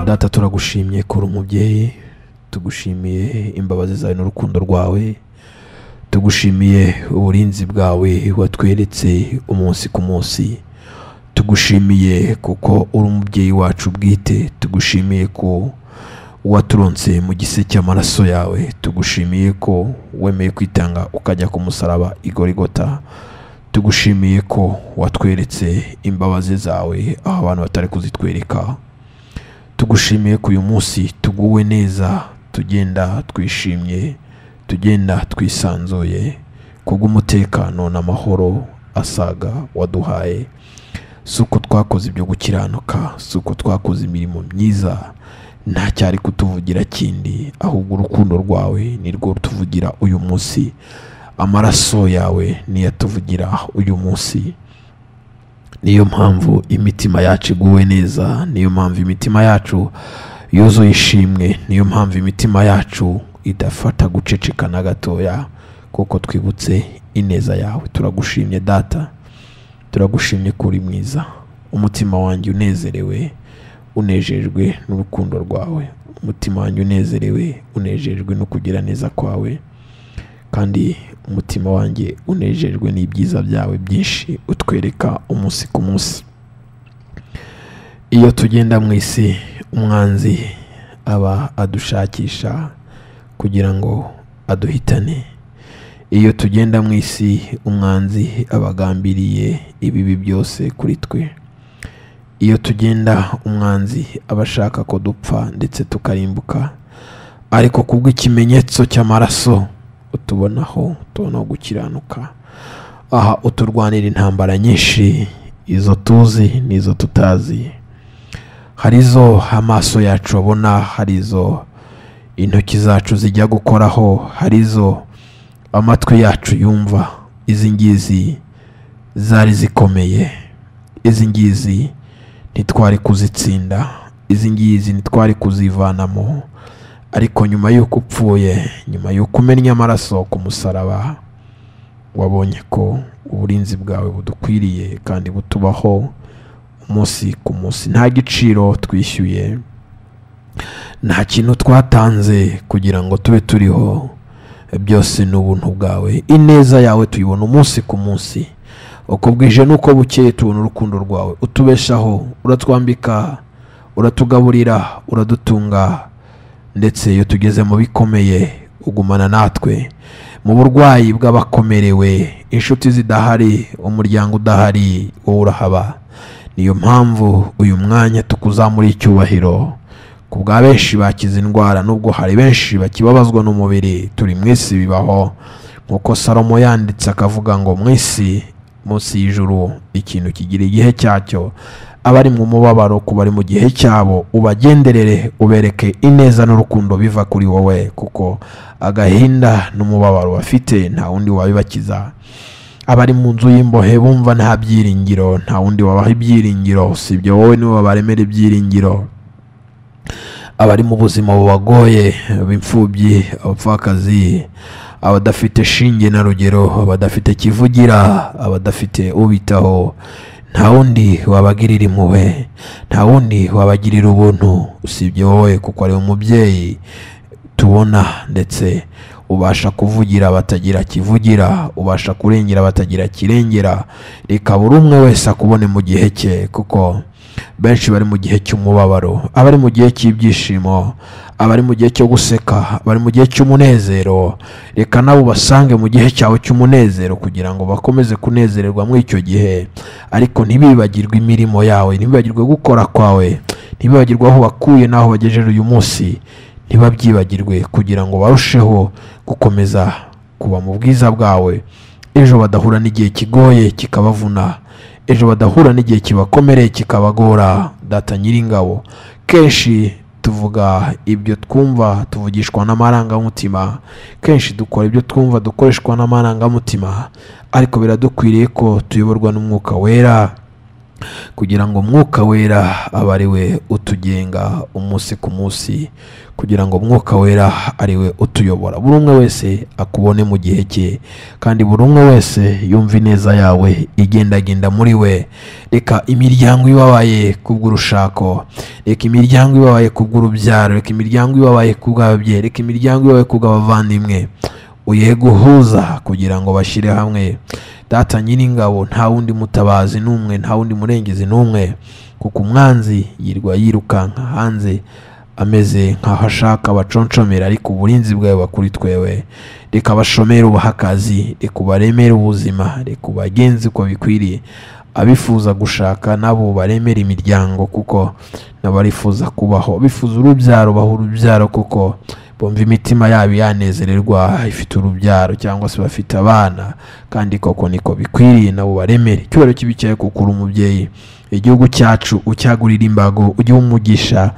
data turagushimye kuri umubyeyi tugushimiye imbabazi zawe n'urukundo rwawe tugushimiye uburinzi bwawe watweretse umunsi ku munsi tugushimiye kuko uri umubyeyi wacu bwite tugushimiye ko waturonse mu gise cy'amaraso yawe tugushimiye ko wemeye kwitanga ukajya ku musaraba igorigota tugushimiye ko watweretse imbabazi zawe aho abantu batari kuzitwereka tugushimiye ko uyu munsi tuguwe neza tugenda twishimye tugenda twisanzuye kubw'umutekano n'amahoro asaga waduhaye si uko twakoze ibyo gukiranuka si uko twakoze imirimo myiza nta cyari kutuvugira kindi ahubwo urukundo rwawe ni rwo rutuvugira uyu munsi amaraso yawe niyo atuvugira uyu munsi niyo mpamvu imitima yacu iguwe neza niyo mpamvu imitima yacu yuzuye ishimwe niyo mpamvu imitima yacu idafata guceceka na gatoya kuko twibutse ineza yawe turagushimye data turagushimye ko uri mwiza umutima wanjye unezerewe unejejwe n'urukundo rwawe umutima wanjye unezerewe unejejwe no kugira neza kwawe kandi umutima wanjye unejejwe n'ibyiza byawe byinshi utwereka umunsi ku munsi iyo tugenda mu isi umwanzi aba adushakisha kugira ngo aduhitane iyo tugenda mu isi umwanzi aba agambiriye ibibi byose kuri twe iyo tugenda umwanzi aba ashaka ko dupfa ndetse tukarimbuka ariko kubw'ikimenyetso cy'amaraso utubonaho tubonaho gukiranuka aha uturwanira intambara nyinshi izo tuzi n'izo tutazi hari izo amaso yacu abona hari izo intoki zacu zijya gukoraho hari izo amatwi yacu yumva izi ngizi zari zikomeye izi ngizi ntitwari kuzitsinda izi ngizi ntitwari kuzivanamo ariko nyuma y'uko upfuye nyuma y'uko umennye amaraso ku musaraba wabonye ko uburinzi bwawe budukwiriye kandi butubaho umunsi ku munsi nta giciro twishyuye nta kintu twatanze kugira ngo tube turiho byose ni ubuntu bwawe ineza yawe tuyibona umunsi ku munsi uko bwije n'uko bukeye tubona urukundo rwawe utubeshaho uratwambika uratugaburira uradutunga ndetse iyo tugeze mu bikomeye ugumana natwe mu burwayi bw'abakomerewe inshuti zidahari umuryango udahari wowe urahaba niyo mpamvu uyu mwanya tukuzamura icyubahiro ku bwa benshi bakize indwara nubwo hari benshi bakibabazwa n'umubiri turi mu isi bibaho nk'uko salomo yanditse akavuga ngo mu isi munsi y'ijuru ikintu kigira igihe cyacyo abari mu mubabaro ku bari mu gihe cyabo ubagenderere ubereke ineza n'urukundo biva kuri wowe kuko agahinda n'umubabaro bafite nta wundi wabibakiza abari mu nzu y'imbohe bumva nta byiringiro nta wundi wabaha ibyiringiro si ibyo wowe niwe wabaremera ibyiringiro abari mu buzima bubagoye ab'imfubyi abapfakazi abadafite shinge na rugero abadafite kivugira abadafite ubitaho nta wundi wabagirira impuhwe nta wundi wabagirira ubuntu usibye wowe kuko ari umubyeyi tubona ndetse ubasha kuvugira batagira kivugira ubasha kurengera batagira kirengera reka buri umwe wese akubone mu gihe cye kuko benshi bari mu gihe cy'umubabaro abari mu gihe cy'ibyishimo abari mu gihe cyo guseka bari mu gihe cy'umunezero reka nabo ubasange mu gihe cyawe cy'umunezero kugira ngo bakomeze kunezererwa muri icyo gihe ariko ntibibagirwe imirimo yawe ntibibagirwe gukora kwawe ntibibagirwe aho wakuye n'aho bagejeje uyu munsi ntibabyibagirwe kugira ngo barusheho gukomeza kuba mu bwiza bwawe ejo badahura n'igihe kigoye kikabavuna ejo badahura n'igihe kibakomereye kikabagora data nyiringabo kenshi tuvuga ibyo twumva tuvugishwa n'amarangamutima kenshi dukora ibyo twumva dukoreshwa n'amarangamutima ariko biradukwiriye ko tuyoborwa n'umwuka wera kugira ngo umwuka wera abe ari we utugenga umunsi ku munsi kugira ngo umwuka wera ari we utuyobora buri umwe wese akubone mu gihe cye kandi buri umwe wese yumva ineza yawe igendagenda muri we reka imiryango ibabaye kubw'urushako reka imiryango ibabaye kubw'urubyaro reka imiryango ibabaye kubw'ababyeyi reka imiryango ibabaye kubw'abavandimwe uye guhuza kugira ngo bashyire hamwe data nyiringabo nta wundi mutabazi n'umwe nta wundi murengezi n'umwe kuko umwanzi yirwa yirukanka hanze ameze nk'aho ashaka abaconshomera ariko uburinzi bwawe buba kuri twewe reka abashomere ubahe akazi reka ubaremere ubuzima reka ubagenze uko bikwiriye abifuza gushaka nabo baremera imiryango kuko n'abarifuza kubaho bifuza urubyaro baha urubyaro kuko bumva imitima yabo yanezererwa ifite urubyaro cyangwa se bafite abana kandi koko niko bikwiriye nabo baremere icyubahiro kibicaye ku kuri umubyeyi igihugu cyacu ucyagurira imbago ujye umugisha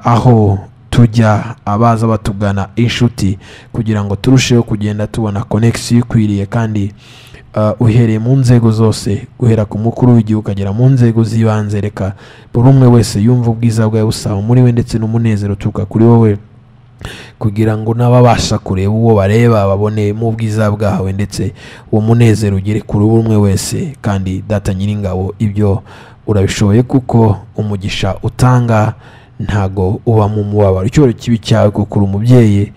aho tujya abaza batugana inshuti kugira ngo turusheho kugenda tubona konegisiyo ikwiriye kandi Uh, uhereye mu nzego zose guhera ku mukuru w'igihugu ukagera mu nzego z'ibanze reka buri umwe wese yumva ubwiza bwawe busaba muri we ndetse n'umunezero uturuka kuri wowe kugira ngo n'ababasha kureba uwo bareba babone mu bwiza bwawe ndetse uwo munezero ugere kuri buri umwe wese kandi data nyiringabo ibyo urabishoboye kuko umugisha utanga ntago uba mu mubabaro icyubahiro kibi cyawe kuri umubyeyi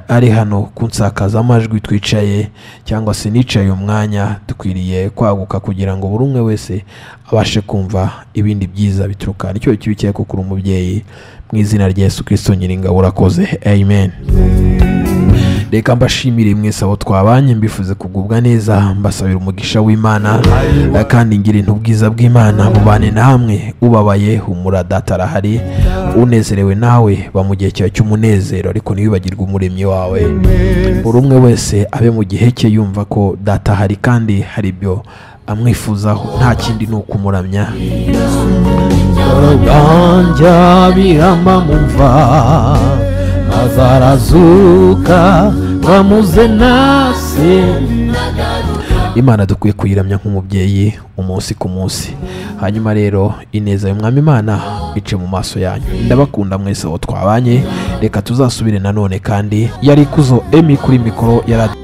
ari hano kunsakazamajwi twicaye cyangwa se nicaye umwanya dukwiriye kwaguka kugira ngo buri umwe wese abashe kumva ibindi byiza bituruka icyubahiro kibi cyawe kuri umubyeyi mu izina rya Yesu kirisito nyiringabo urakoze amen reka mbashimire mwese abo twabanye mbifuze kugubwa neza mbasabira umugisha w'imana kandi ngira intu ubwiza bw'imana bubane namwe ubabaye humura data arahari unezerewe nawe ba mu gihe cyawe cy'umunezero ariko ntiwibagirwe umuremyi wawe buri umwe wese abe mu gihe cye yumva ko data ahari kandi hari ibyo amwifuzaho nta kindi ni ukumuramya Ganja biramba mumva azarazuka bamuze nase imana dukwiye kuyiramya nk'umubyeyi umunsi ku munsi hanyuma rero ineza y'umwami imana ice mu maso yanyu ndabakunda mwese aho twabanye reka tuzasubire nanone kandi yari ikuzo emi kuri mikoro yari